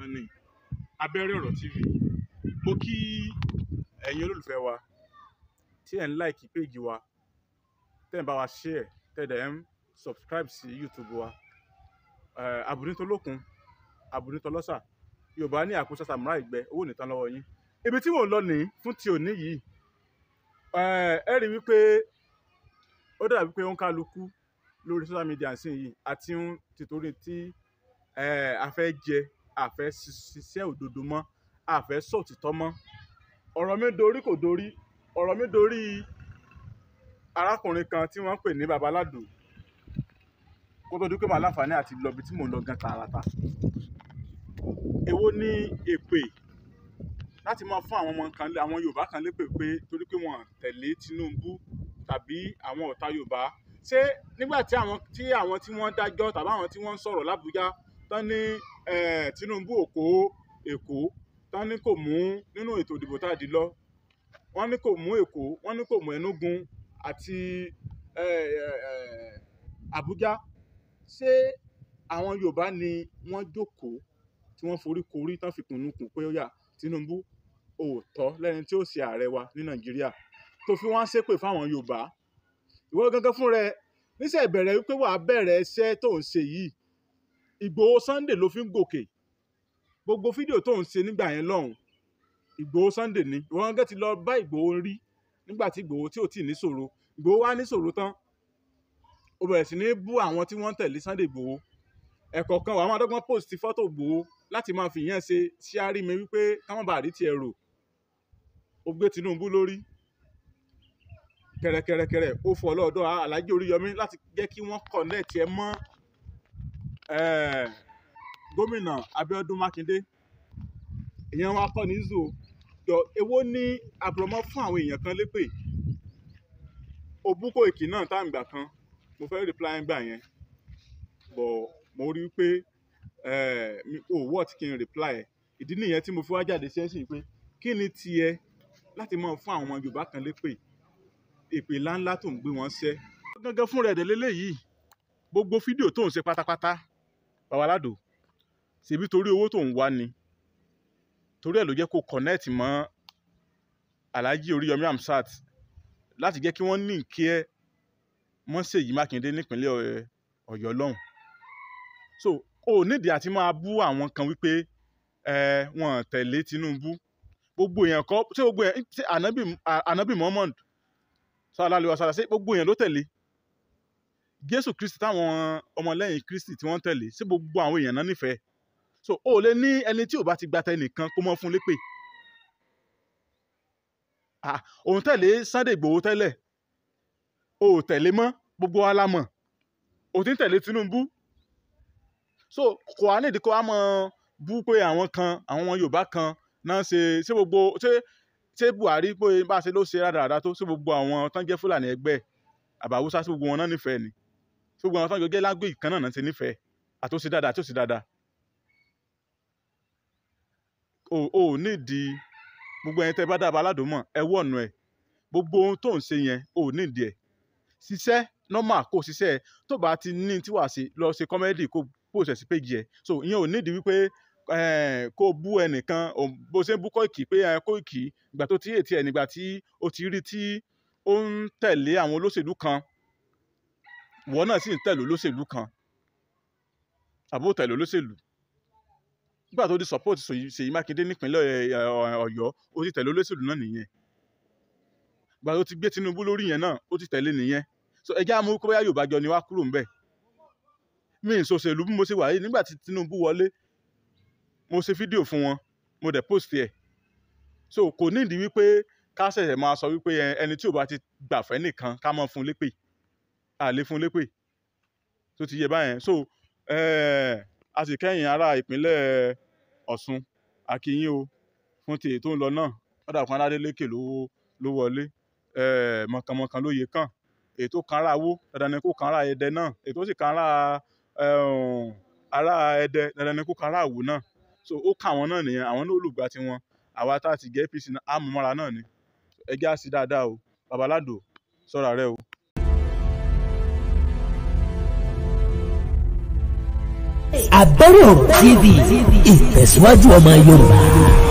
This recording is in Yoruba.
ìkànnì abẹ́rẹ́ ọ̀rọ̀ tv mo kí ẹ̀yin olólùfẹ́ wa tí ẹ̀ ń láìkí péjì wa tẹ́ ẹ̀ ń bá wa share tẹ́ ẹ̀ dẹ̀ ń subscribe sí youtube wa Eh, àbùnítolókun àbùnítọlọ́sà yorùbá ní àkóso sàmúrà ìgbẹ́ owó nìtàn lọ́wọ́ yín ibi tí mò ń lọ nìyí fún ti òní yìí Eh, ẹ rí i wípé ó dàbí pé ó ń kálukú lórí social media sí yìí àti ń tìtorí tí eh, a fẹ́ jẹ a fẹ́ ṣiṣẹ́ òdodo mọ́ a fẹ́ sòtítọ́ mọ́ ọ̀rọ̀ mi dorí kò dorí ọ̀rọ̀ mi dorí arákùnrin kan tí wọ́n ń pè ní babaládùn kó tó di pé màá láǹfààní àti lọ ibi tí mò ń lọ gan tààràtà èwo ni èpè láti máa fún àwọn ọmọ kan lé- àwọn yorùbá kan lépè pé torí pé wọn tẹ̀lé tinubu tàbí àwọn ọ̀tá yorùbá ṣé nígbà tí àwọn tí àwọn tí wọ́n dájọ́ tàbí àwọn tí wọ́n ń sọ̀rọ̀ lábújá tán ní eh, tinubu òkó èkó tán ní kò mú nínú ètò ìdìbò tá a dì lọ wọ́n ní kò mú èkó wọ́n ní kò mú enugu àti eh, eh, eh, àbújá ṣé àwọn yorùbá ni wọ́n jókòó tí wọ́n forí korí tán fi kùnú kùn pé ó yà tinubu òótọ́ lẹ́ni tí ó ṣe ààrẹ wa ní nàìjíríà tó fi wọ́n ṣépè fáwọn yorùbá ìwọ gangan fún rẹ níṣẹ́ ìbẹ̀rẹ̀ wípé wàá bẹ̀rẹ̀ iṣẹ́ tó ń ṣe yìí ìgbòho sunday ló fi ń gòkè gbogbo fídíò tó ń ṣe nígbà yẹn lọ́hùn ìgbòho sunday ni ìwọ gangan ti lọ bá ìgbòho rí nígbà tí ìgbòho tí ò tí ì níṣòro ìgbòho wá níṣòro tán ó bẹ̀rẹ̀ sí ní bú àwọn tí wọ́n ń tẹ̀lé sunday ìgbòho ẹ̀kọ́ kan wàá máa dọ́gbọ́n post fọ́tò ìgbòho láti máa fi ìyẹn ṣe ṣíárí mi wípé káwọn bá rí tiẹ̀ rò ó gbé tinubu lórí kẹrẹkẹrẹkẹrẹ ó fọ lọ́dọ̀ alájí oríyọmí láti jẹ́ kí wọ́n connect ẹ mọ́ eh, gómìnà abiodun makinde ìyẹn wa kọ́ ní zoo yọ èwo ní àbùrọ̀mọ́ fún àwọn èèyàn kan lépè òbúkọ èkì náà tá à ń gbà kan mo fẹ́ reply ń gbà yẹn bọ̀ mo rí i pé eh, mi ò wọ́ọ̀tì kí n reply ẹ̀ ìdí nìyẹn tí mo fi wá jáde sẹ́sìn pé kí ni tiẹ̀ láti máa fún àwọn ọmọ yorùbá kan lépè èpè ńláńlá tó ń gbé wọn ṣẹ́. gángan fún rẹ̀ délélé yìí gbogbo fídíò tó ń ṣe pátápátá babaládò ṣèbí torí owó tó ń wá ni torí ẹ̀ ló jẹ́ kó connect mọ́ alhaji oríyọmí hamsat láti jẹ́ kí wọ́n ní kí ẹ mọ́ ṣèyí mákindé nípínlẹ̀ Ọ̀yọ́- ọ̀yọ́ lọ́hùn so o ò nídìí àti máa bú àwọn kan wípé ẹ wọn tẹ̀lé tinubu gbogbo èèyàn kọ́ ṣé gbogbo èèyàn ṣé ànábì ànábì muhammad sallallahu alaihi wasallam ṣé gbogbo èèyàn ló tẹ̀lé jésù kristi táwọn ọmọlẹ́yìn kristi tí wọ́n tẹ̀lé ṣé gbogbo àwọn èèyàn náà nífẹ̀ẹ́ so o ò lè ní ẹni tí ò bá ti gba tẹnìkan kó mọ́ fún lépè ah òun tẹ̀lé sunday igbòho tẹ́lẹ̀ o ò tẹ̀lé mọ́ gbogbo wa la mọ̀ o ti ń tẹ̀lé tinubu so kò á nídìí kó a mọ bú pé àwọn kan àwọn ọmọ yorùbá kan náà ṣe ṣé gbogbo ṣé ṣé buhari pé bá a ṣe ló ṣe rádaràda tó ṣé gbogbo àwọn tán jẹ́ fúlàní ẹgbẹ́ àbáwúsá ṣé gbogbo wọn náà nífẹ̀ẹ́ ni ṣé gbogbo àwọn tán jọ jẹ́ lágbègbè kan náà náà ṣe nífẹ̀ẹ́ àtúnṣe dáadáa àtúnṣe dáadáa o ò nídìí gbogbo ẹni tẹ́ bá dábàá aládùnmọ̀ ẹ wọ̀nù ẹ̀ gbogbo ohun tó ń ṣe yẹn o ò nídìí ẹ̀ ṣiṣẹ́ normal kó ṣiṣẹ́ ẹ̀ tó bá ti ní tí wàá ṣe lọ ṣe kọ́mẹ́dì kó post ẹ̀ sí péjì ẹ̀ so ìyẹn ò nídìí wípé eh, kó bú ẹnìkan ò- bó ṣe ń bú Kóìkì pé ẹ Kóìkì ìgbà tó ti ètí ẹ̀ nígbà tí ó ti rí tí ó ń tẹ̀lé àwọn olóṣèlú kan ìwọ náà sì ń tẹ̀lé olóṣèlú kan àbó tẹ̀lé olóṣèlú nígbà tó di support Ṣèyí Ṣèyí Mákindé nípínlẹ̀ ẹ, ẹ, Ọ̀yọ́ ó ti tẹ̀lé olóṣèlú náà nìyẹn ìgbà tó ti gbé Tinubu lórí yẹn náà ó ti tẹ̀lé nìyẹn so ẹ jẹ́ àmú kó bóyá Yorùbá jọ ni wá kúrò ńbẹ̀ mi ì ṣòṣèlú bí mo ṣe wà yìí nígbà tí Tinubu wọlé mo ṣe fídíò fún wọn mo dẹ̀ post ẹ̀ so kò nídìí wípé ká ṣẹ̀ṣẹ̀ máa sọ wípé ẹ, ẹni tí ò bá ti gbàfẹ́ nìkan ká mọ́ fún lépè à lè fún lépè tó ti yẹ báyẹn so eh, a sì kẹ́yìn ará ìpínlẹ̀ Ọ̀ṣun akínyìn o fún ti èyí tó ń lọ náà ọ̀dà kan Adélékè ló ló wọlé eh, mọ̀kànmọ̀kàn ló yẹ kàn èyí tó kan ara Awó dandan ni kó kan ara Ẹdẹ náà èyí tó sì kan ara eh, ara Ẹdẹ dandan ni kó kan ara Àwó náà so ó kà wọ́n náà nìyẹn àwọn náà olùgbà tiwọn àwa tá a ti gẹ́ APC náà á mú mọ́ra náà ni ẹ jẹ́ á sí dáadáa o babaládò sọ́ra rẹ o. abẹ́rẹ́ ọ̀rọ̀ tv ìtẹ̀síwájú ọmọ yorùbá.